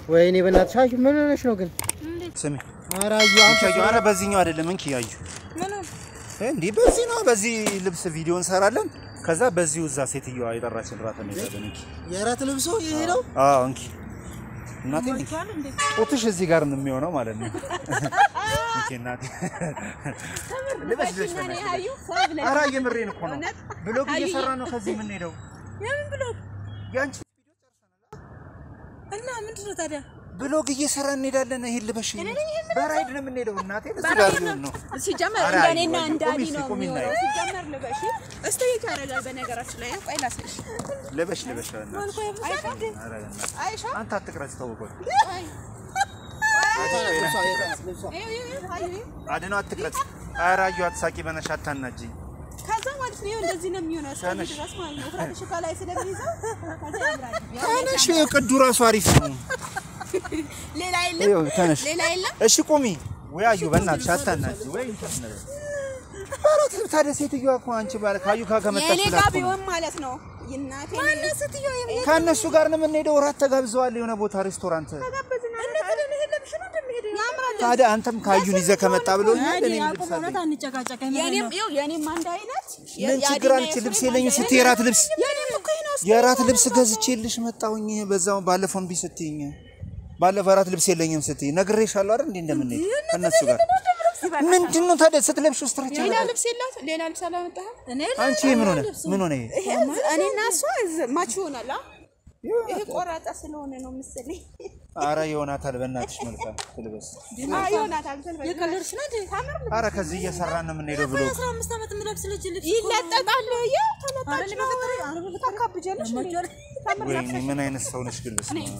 ወይኔ በእናትሽ አዩ ምን ሆነሽ ነው ግን? ስሚ ኧረ አዩ እንኪ አዩ፣ ኧረ በዚህኛው አይደለም እንኪ አዩ። እንዲህ በዚህ ነው። በዚህ ልብስ ቪዲዮ እንሰራለን። ከዛ በዚሁ እዛ ሴትዮዋ የጠራችን ራት እንሄዳለን። እንኪ የእራት ልብሶ ይሄ ነው። አዎ እንኪ እናቴ ጡትሽ እዚህ ጋር ነው የሚሆነው ማለት ነው። እንኪ እናቴ ልበሽ ልበሽ በእናትሽ። ኧረ የምሬን እኮ ነው። ብሎግ እየሰራ ነው ከዚህ የምንሄደው የምን ብሎግ ያንቺ እና ምንድን ነው ታዲያ? ብሎግ እየሰራ እንሄዳለን። ይሄን ልበሽ በራይድ ነው የምንሄደው እናቴ። እዚህ ጋር ሊሆን ነው ሲጀመር ኧረ እንደኔና አዩ፣ እንዳዲ ቁሚ እስኪ፣ ነው ቁሚ የሚሆነው። እናየው። ሲጀመር ልበሽ እስቲ ያደርጋል። በነገራችን ላይ ቆይ ላሳይሽ። ልበሽ ልበሽ በእናትሽ። አይሻ ኧረ በእናትሽ አይሻ አንተ አትቅረጽ ተውቆት ይኸው ይኸው አዩ አድነው አትቅረጽ። ኧረ አዩ አትሳቂ በነሽ አታናጅኝ። ከዛ ማለት ነው ይኸው እንደዚህ ነው የሚሆነው እስከዚህ ተነሽ። ድረስ ማለት ነው። ፍራሽ ከላይ ስለሚይዘው ከዛ ያምራል። ተነሽ ቅዱ ራሱ አሪፍ ነው። ሌላ የለም ይኸው ተነሽ። ሌላ የለም። እሺ ቁሚ። ወይ አዩ በእናትሽ አታናጅ። ወይ እንትን ነገር ኧረ ትብ ታዲያ ሴትዮዋ እኮ አንቺ ባለ ካዩ ጋር ከመጣች የኔ ብላ ጋር እኮ ነው። ቢሆን ማለት ነው እናቴ ማነው ስትዮ ከእነሱ ጋር ነው የምንሄደው። እራት ተጋብዘዋል የሆነ ቦታ ሬስቶራንት። ያምራል። ታዲያ አንተም ካዩን ይዘህ ከመጣ ብሎኛል። እኔ ልብስ አለኝ። አንጨቃጨቀኝ የኔም ይኸው የኔም አንድ አይነት ምን ችግር አለች? ልብስ የለኝም ስትይ የራት ልብስ የኔም እኮ ይሄ ነው። የራት ልብስ ገዝቼልሽ መጣሁኝ። በዛው ባለፈው እምቢ ስትይኝ ባለፈው የራት ልብስ የለኝም ስትይ ነግሬሻለሁ አይደል? እንዴ እንደምንሄድ ከእነሱ ጋር ምንድን ነው ታዲያ ስትለብሺው ስትረች ሌላ ልብስ የላት ሌላ ልብስ አላመጣህም? አንቺ ምን ሆነ ምን ሆነ ይሄ ይሄ እኔና እሷ እዝ- ማች ይሆናል። አ? ይሄ ቆራጣ ስለሆነ ነው መሰለኝ። አረ ይሆናታል በእናትሽ መልካም ትልበስ አዎ ይሆናታል። ተልበል። የቀለድሽ ነው እንዴ? ታምር ልብስ አረ ከዚህ እየሰራን ነው የምንሄደው ብሎ አስራ አምስት ዓመት የምለብስ ልጅ ልብስ ይለጠጣል። ያው ተለጣጭ ነው። ታካብጃለሽ እንዴ? ታምር ወይኔ ምን አይነት ሰው ነሽ ግን በስመ አብ።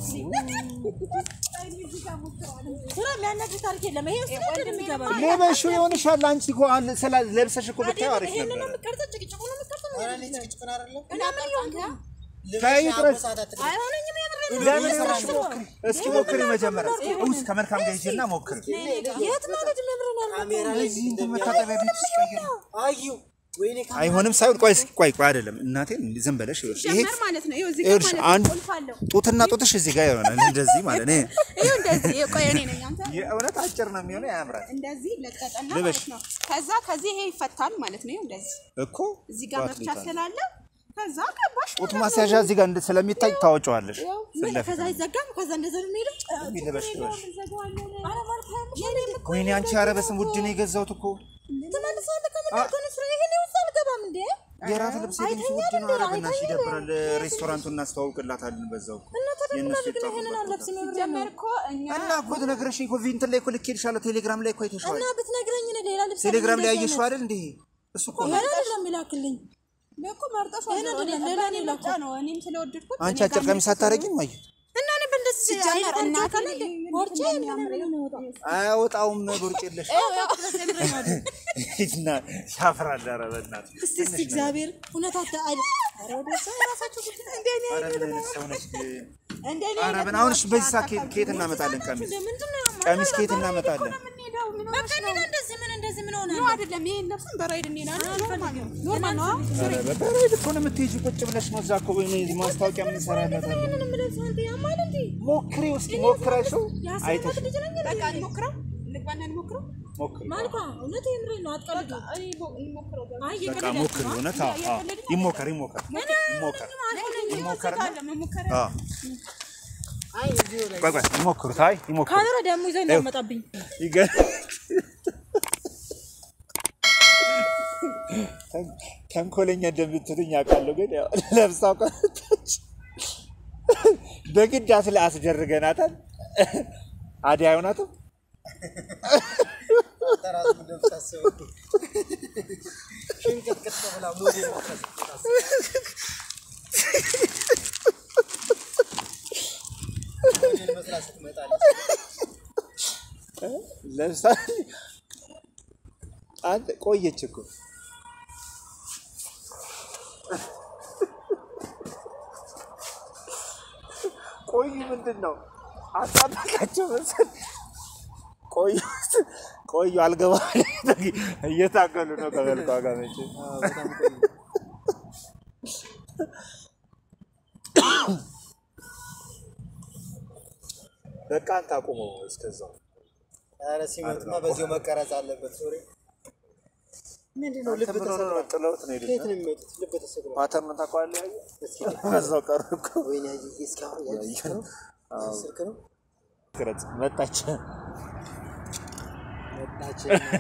ስራ የሚያናግር ታሪክ የለም። ይሄ ውስጥ ነው የሚገባ ሌበሹ ይሆንሻል አንቺ እኮ አለ ስላ ለብሰሽ እኮ ብታዪው አሪፍ ይሄንን ነው ነበር የምትቀርጸው፣ ጭቅጭቁ ነው የምትቀርጸው። ኧረ እኔ ጭቅጭቅን አይደለም እና ምን ይሆንክ? ተይ ጥረስ አይሆነኝም የምሬን ነው። ለምን ይሆንሽ ሞክሪ እስኪ ሞክሪ መጀመሪያ ውስጥ ከመልካም ጋር ሂጂና ሞክሪ የት ማለት ነው የምሬን ነው። ካሜራ ላይ እዚህ እንትን መታጠቢያ ቤት ውስጥ ቀይሪ አዩ ወይኔ ካሜራ አይሆንም ሳይሆን ቆይ እስኪ ቆይ ቆይ አይደለም እናቴን ዝም በለሽ ይኸውልሽ ይሄ ጀመር ማለት ነው። ይኸው እዚህ ጋር ይኸውልሽ ማለት አንድ ነው ቁልፍ አለው። ጡትና ጡትሽ እዚህ ጋር ይሆናል እንደዚህ ማለት ነው ይኸው እንደዚህ ቆይ እኔ ነኝ አንተ የእውነት አጭር ነው የሚሆነው ያምራል እንደዚህ ለቀቀና ልበሽ። ማለት ነው። ከዛ ከዚህ ይሄ ይፈታል ማለት ነው። ይኸው እንደዚህ እኮ እዚህ ጋር ጧት መፍቻ ሊታል። ስላለ ከዛ ገባሽ ጡት ማስያዣ እዚህ ጋር እንደ- ስለሚታይ ታወጪዋለሽ ምን ከዛ ይዘጋም ከዛ እንደዛ ነው የሚሄደው። ልበሽ ልበሽ ኧረ ማለት ነው። ወይኔ አንቺ ኧረ በስመ ውድ ነው የገዛሁት እኮ ትመልሳለህ ከምንድን ከሆነ ስራ ይሄን ውስጥ አልገባም እንዴ? የራት ልብስ ግን ውድ ነው ኧረ በእናትሽ ይደብራል ሬስቶራንቱን እናስተዋውቅላታለን በዛው እኮ የእነሱ ይሄንን አልለብስም የምሬን ነው። ጀመር እኮ እኛ እና እኮ ትነግረሽኝ እኮ እንትን ላይ እኮ ልኬልሻለሁ ቴሌግራም ላይ እኮ አይተሽዋል እና ብትነግረኝ እኔ ሌላ ልብስ ቴሌግራም ላይ እንደዚህ አየሽው አይነት- አይደል እንዴ እሱ እኮ ነው ይሄን አይደለም የሚላክልኝ። እኮ መርጠሽ ይሄን አይደለም ሌላ ነው ምርጫ የላኩት። ነው። እኔም ስለወደድኩት አንቺ አጭር ቀሚስ አታረጊም አዩ እና እኔ በእንደዚህ ሲጀመር አይነት እናቴ አለ እንዴ? ቦርጬ ምናምን ነው የሚወጣው። አያወጣውም ቦርጭ የለሽ እና ያፍራል ኧረ በእናትሽ እስቲ እስቲ እግዚአብሔር እውነት አታ አይደል? ኧረ ወደ እዛ የራሳቸው ጉዳይ። እንደኔ ኧረ ምን አይነት ሰው ነሽ ግን? እንደኔ ኧረ ምን አሁንሽ በዚህ ሰዓት ከየት- ከየት እናመጣለን ቀሚስ ምንድን ነው ያማረው? ቀሚስ ከየት እናመጣለን የምንሄደው ምን በቃ እኔ እንደዚህ ምን እንደዚህ ምን ሆነ? ነው አይደለም። ይሄን ለብሰን በራይድ እንሄዳለን። ኖርማል ነው ኖርማል ነው። ኧረ በበረድ እኮ ነው የምትሄጂው ቁጭ ብለሽ ነው እዛ እኮ ወይ ማስታወቂያ የምንሰራላታለን ምንም ልብስ አንተ ያማል እንዴ? ሞክሪ እስኪ ሞክረሽው አይተሽ ልጅ ነኝ በቃ እንሞክረው፣ እንግባና እንሞክረው። ሞክሪ ማልኳ እውነት የምሬን ነው አትቀልዱ። እኔ ቦ- እንሞክረው በቃ። አይ በቃ የቀለዳችሁ ሞክሪ ነው። እውነት አዎ አዎ ይሞከር ይሞከር ይሞከር ይሞከር አለ መሞከር አዎ ቆይ ቆይ ይሞክሩት አይ ይሞክሩ ካሜራ ደግሞ ይዘህ እንዳመጣብኝ ይገ- ተንኮለኛ እንደምትሉኝ አውቃለሁ፣ ግን ያው ለብሳው ቀረች። በግድ አስለ አስደርገናታል። አደይ አይሆናትም። ራሱ እንደምታስበው ሽንቅጥቅጥ ብላ ሞዴል ሞዴል መስላ ስትመጣለች ለብሳ አንተ ቆየች እኮ ቆዩ ምንድን ነው አጣበቃቸው መሰል ቆዩ ቆዩ አልገባ እየታገሉ ነው ከመልኳ ጋር መቼ በጣም ቆይ በቃ አንተ አቁመው እስከዛው። ኧረ ሲመጡማ በዚያው መቀረጽ አለበት። ሶሪ ምንድን ነው ልብ ምን ሆነው ነው ተሰብሯል። ጥለውት ነው የሄዱት? ከየት ነው የሚመጡት? ልብ ተሰብሯል። ፓተርኑን ታውቀዋለህ? ያየህ? በዛው ቀሩ እኮ። ወይኔ አየህ፣ እስካሁን ያየህ ስልክ ነው ስልክ ነው ቅረጽ መጣች። መጣች።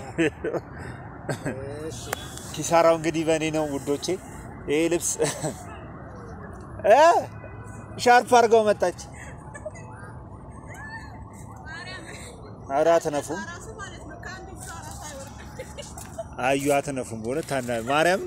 እሺ ኪሳራው እንግዲህ በእኔ ነው ውዶቼ። ይሄ ልብስ እ ሻርፕ አድርገው መጣች። ኧረ አትነፉም፣ አዩ አትነፉም። በእውነት ታና ማርያም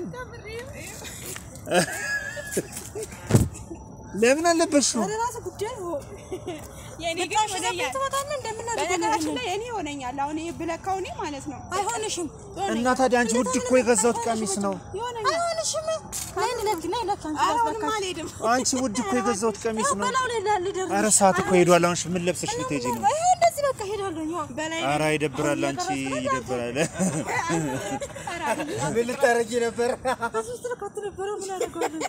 ለምን አለበሽው? ራሱ ጉዳይ የኔ ግን ብታሽ ይሆነኛል። ትመጣለህ እንደምናደርገው በነገራችን ላይ እኔ ይሆነኛል። አሁን ይሄ ብለካው እኔ ማለት ነው አይሆንሽም እና ታዲያ አንቺ ውድ እኮ የገዛሁት ቀሚስ ነው። ይሆነኛል። አይሆንሽም ናይ ልለክ ናይ ልለክ አንቺ ኧረ ጋር አሁንም በቃ አልሄድም። አንቺ ውድ እኮ የገዛሁት ቀሚስ ነው። በላው ላይ ላልደር ኧረ ሰዓት እኮ ሄዷል። አሁን ምን ለብሰሽ ልትሄጂ ነው? ይሄ እንደዚህ በቃ ሄዳለሁ ያው በላይ ኧረ ይደብራል። አንቺ ይደብራል። ምን ልታረጊ ነበር? እዚህ ውስጥ ልካት ነበረ ምን አደርጋለሁ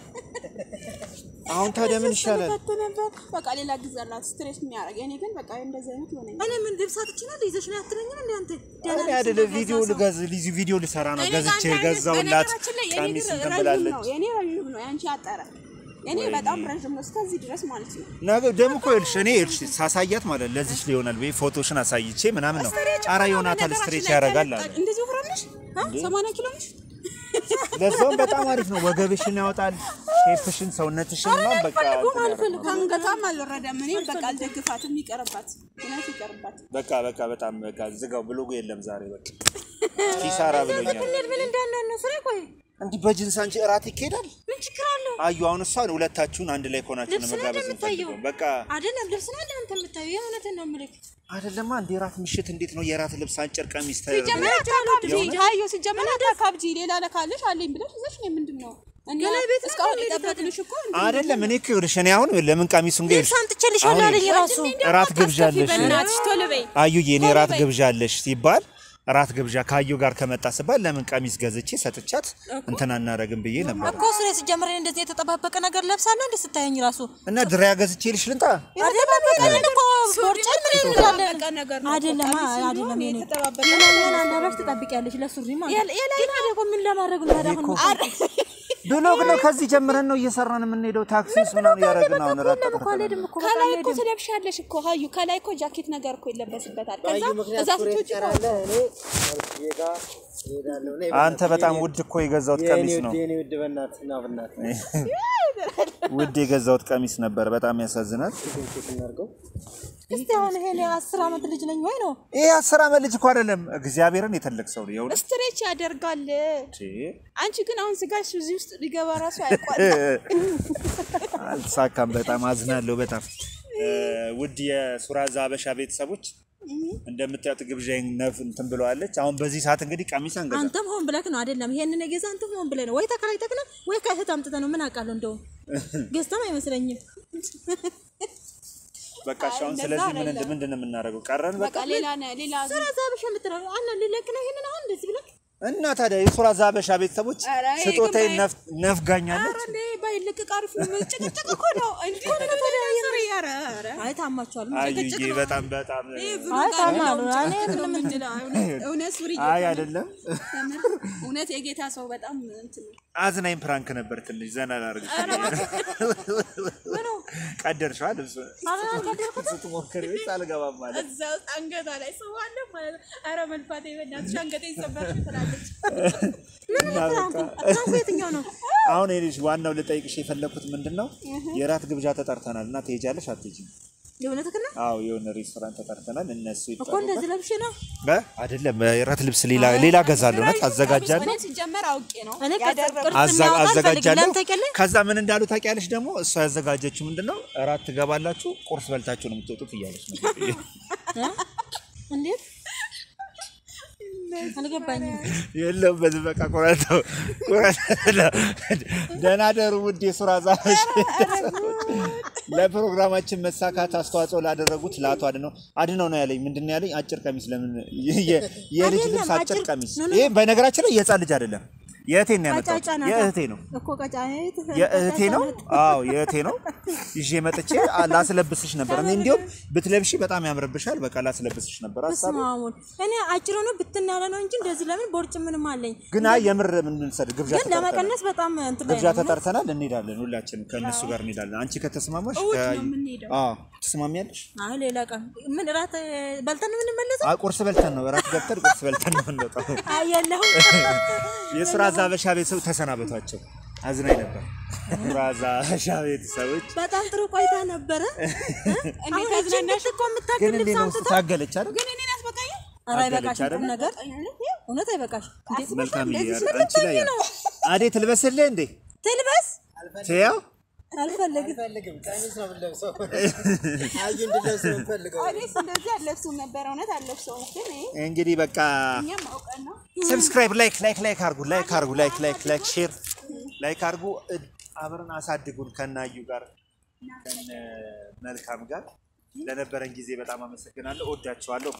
አሁን ታዲያ ምን ይሻላል? ከት ነበር በቃ ሌላ ጊዜ አላት ስትሬስ የሚያደርግ እኔ ግን በቃ እንደዚህ አይነት ይሆነኛል። እኔ ምን ልብሳት ይችላል ይዘሽ ነው አትለኝም እንዴ አንተ እኔ አይደለ ቪዲዮ ልገዝ ልዚ ቪዲዮ ልሰራ ነው ገዝቼ ገዛውላት በነገራችን ላይ የኔ ቀሚስ ግን እንትን ረዥም ብላለች። ነው የኔ ረዥም ነው የአንቺ አጠረ የኔ በጣም ረዥም ነው እስከዚህ ድረስ ማለት ነው። ነገ ደግሞ እኮ ይኸውልሽ እኔ ይኸውልሽ ሳሳያት ማለት ለዚች ሊሆናል ወይ ፎቶሽን አሳይቼ ምናምን ነው ኧረ ዮናታን ስትሬች ያደርጋል አለ። እንደዚህ ወፍራም ነሽ? ሰማንያ ኪሎ ነሽ? ለዛውም በጣም አሪፍ ነው። ወገብሽን ያወጣል፣ ሼፕሽን፣ ሰውነትሽን ነው በቃ እንትን ያደርጋል። ከአንገቷም አልወረደም። እኔም በቃ አልደግፋትም። ይቀርባት፣ እውነት ይቀርባት። በቃ በቃ በጣም በቃ ዝጋው። ብሎጉ የለም ዛሬ በቃ ኪሳራ ብሎኛል። እንዴት ምን እንዳለ ነው ፍሬ ቆይ እንዲህ በጅንስ አንቺ እራት ይካሄዳል? ምን ችግር አለው አዩ አሁን እሷን ሁለታችሁን አንድ ላይ ከሆናችሁ ነው ልብስ ነው መጋበዝ እንደምታየው የምፈልገው። በቃ አይደለም ልብስ ነው እንደ አንተ የምታየው የእውነትን ነው የምልህ አይደለማ እንደ የራት ምሽት እንዴት ነው የራት ልብስ አጭር ቀሚስ ተደርጎ ሲጀመር አታካብጂ፣ ሀዮ ሲጀመር አታካብጂ። ሌላ ነካለሽ አለኝ ብለሽ ይዘሽ ነው ምንድን ነው እኛ እስካሁን የጠበቅንሽ እኮ አይደለም እኔ እኮ ይኸውልሽ እኔ አሁን ለምን ቀሚሱን ጋር ልብስ አምጥቼልሻለሁ አለኝ ራሱ እራት ግብዣለሽ በእናትሽ ቶሎ በይ። አዩዬ እኔ እራት ግብዣለሽ ሲባል እራት ግብዣ ካዩ ጋር ከመጣ ስባል ለምን ቀሚስ ገዝቼ ሰጥቻት እንትን አናረግም ብዬ ነበር እኮ እሱ ላይ ሲጀምር እኔ እንደዚህ የተጠባበቀ ነገር ለብሳለሁ እንደ ስታየኝ ራሱ እና ድሪያ ገዝቼ ልሽ ልንጣ የተጠባበቀልን እኮ ቦርጨን ምን እንላለን የተጠባበቀ ነገር ነው። አይደለም ቀሚስ ነው አይደለም የኔ የተጠባበቀ ሌላኛውን አለባሽ ትጠብቂያለሽ ለሱሪ ማለት ነው ግን ታዲያ እኮ ምን ለማድረግ ነው ታዲያ አሁን ብሎግ ነው ከዚህ ጀምረን ነው እየሰራን የምንሄደው ታክሲ ውስጥ ምናምን እያደረግን አሁን እራት እኮ አልሄድም እኮ በቃ ከላይ እኮ አልሄድም ትለብሻለሽ እኮ ሀዩ፣ ከላይ እኮ ጃኬት ነገር እኮ ይለበስበታል። ከዛ ባዩ ምክንያት እዛ ኩሬት ስትወጪ ትቀራለህ። እኔ መልክዬ ጋር እሄዳለሁ። ነይ አንተ በእናትህ በጣም የኔ- ውድ እኮ የገዛሁት የኔ ቀሚስ ውድ ነው የኔ ውድ በእናትህ ና በእናትህ ውድ የገዛሁት ቀሚስ ነበር በጣም ያሳዝናል ቼክ እናድርገው። እስቲ አሁን ይሄ እኔ አስር ዓመት ልጅ ነኝ ወይ ነው ይሄ አስር ዓመት ልጅ እኮ አይደለም እግዚአብሔርን የተለቅ ሰው ነው የእውነት ስትሬች ያደርጋል። ቺ፣ አንቺ ግን አሁን ስጋሽ እዚህ ውስጥ ሊገባ ራሱ አይቋል። አልተሳካም በጣም አዝናለሁ በጣም እ፣ ውድ የሱራዛ ሀበሻ ቤተሰቦች እንደምታዩት ግብዣዬን ነፍ እንትን ብለዋለች አሁን በዚህ ሰዓት እንግዲህ ቀሚስ አንገዛ አንተም ሆን ብለህ ነው አይደለም ይሄንን የገዛ አንተም ሆን ብለህ ነው ወይ ተከራይተህ ነው ወይ ከእህት አምጥተህ ነው ምን አውቃለሁ እንደው ገዝተም አይመስለኝም በቃ እሺ አሁን ስለዚህ ምን እንደ- ምንድን ነው የምናደርገው ቀረን በቃ በቃ ሌላ ነ- ሌላ ስራ ዛብሽ የምትለው አና ልለቅ ነው ይሄንን አሁን እንደዚህ ብለህ እና ታዲያ የሱራዛ ሀበሻ ቤተሰቦች ኧረ ይሄ ስጦታዬ ግን ነፍ- ነፍጋኛለች ኧረ እንደ ባይለቀቅ አሪፍ ነው። ጭቅጭቅ እኮ ነው እንጂ ሱሪ ኧረ ኧረ አይ ታማችኋል አዩዬ በጣም በጣም አይ ታማሉ እኔ ምንም ምንድነው እውነት ሱሪ አይ አይደለም እውነት የጌታ ሰው በጣም እንትን ነው። አዝናኝ ፕራንክ ነበር ትንሽ ዘና ላድርግሽ ቀደርሽዋ ልብስ ስትሞክሪ ወይስ አልገባም ማለት እዛ ውስጥ አንገቷ ላይ ሰው አለ ማለት ነው። ኧረ መልፋቴ በእናትሽ አንገቴ ይሰበርሽ ትላለች። እና በቃ ፍራንኩ የትኛው ነው አሁን ይኸውልሽ ዋናው ልጠይቅሽ የፈለኩት ምንድን ነው የራት ግብዣ ተጠርተናል እና ትሄጃለሽ አትሄጂም? የእውነትህን ነው አዎ የሆነ ሬስቶራንት ተጠርተናል እነሱ እኮ ይጠሩበት እንደዚህ ለብሼ ነው በ አይደለም የራት ልብስ ሌላ ሌላ ገዛለሁ እውነት አዘጋጃለሁ እኔ ሲጀመር አውቄ ነው እኔ ቅርጽ ያደረኩት። ቅርጽ አዛ- እናውጣ አልፈልግም አዘጋጃለሁ ለምን ታውቂያለሽ ከዛ ምን እንዳሉ ታውቂያለሽ ደግሞ እሷ ያዘጋጀችው ምንድን ነው እራት ትገባላችሁ ቁርስ በልታችሁ ነው የምትወጡት እያለች ነው እንዴት አልገባኝም የለበትም በቃ ቆረጠው ቆረጠው ደህና ደሩ ውድ የሱራ ዛፎች ለፕሮግራማችን መሳካት አስተዋጽኦ ላደረጉት ለአቶ አድነው አድነው ነው ያለኝ ምንድን ነው ያለኝ አጭር ቀሚስ ለምን የ- የ- የልጅ አይደለም፣ ልብስ አጭር አጭር- ቀሚስ ኖ፣ ኖ። ይሄ በነገራችን ላይ የህፃን ልጅ አይደለም የእህቴን ነው ያመጣሁት። ቀጫጫ ናት የእህቴ ነው እኮ ቀጫኔት የእህቴ ነው። አዎ የእህቴ ነው። ይዤ መጥቼ አ- ላስለብስሽ ነበር። እኔ እንዲያውም ብትለብሺ በጣም ያምርብሻል። በቃ ላስለብስሽ ነበር ሀሳብ። ስማሙን እኔ አጭር ነው ብትን ያለ ነው እንጂ እንደዚህ ለምን ቦርጭ ምንም አለኝ ግን አይ የምር ምን እንሰድ ግብዣ ግን ተጠርተናል። ለመቀነስ በጣም እንትን ላይ ግብዣ ነው። ተጠርተናል። እንሄዳለን፣ ሁላችንም ከእነሱ ጋር እንሄዳለን። አንቺ ከተስማማሽ ከ- አዎ ትስማሚያለሽ? አይ ሌላ ቀን ምን እራት እ፣ በልተን ነው የምንመለሰው? አይ ቁርስ በልተን ነው እራት ገብተን ቁርስ በልተን ነው የምንወጣው። አይ የለሁም የሱራ ዛበሻ ቤተሰብ ተሰናበቷቸው። አዝናኝ ነበር። ሱራ ዛበሻ ቤተሰቦች በጣም ጥሩ ቆይታ ነበረ። አሁን እቺ እንዴት እኮ የምታክል ግን እንዴት ልብስ ነው አምጥታ ታገለች አይደል? ግን እኔን አስበቃኝ። ኧረ አገለች አይበቃሽም አይደል? ቁም ነገር እውነት አይበቃሽም። እንዴት መልካም እንደዚህ ይያል አንቺ ላይ ያ አዴ ትልበስልህ እንዴ ትልበስ ትያው አልፈልግም። አልፈልግም። ቀሚስ ነው የምንለብሰው። አዩ እንድለብስ ነው የምፈልገው። እኔስ እንደዚህ አለብሱም ነበር። እውነት አለብሰውም። ግን ይሄ እንግዲህ በቃ እኛም አውቀን ነው። ሰብስክራይብ ላይክ ላይክ ላይክ አርጉ ላይክ አርጉ ላይክ ላይክ ላይክ ሼር ላይክ አርጉ እ- አብረን አሳድጉን ከናዩ ጋር ከነ መልካም ጋር ለነበረን ጊዜ በጣም አመሰግናለሁ። እወዳችኋለሁ።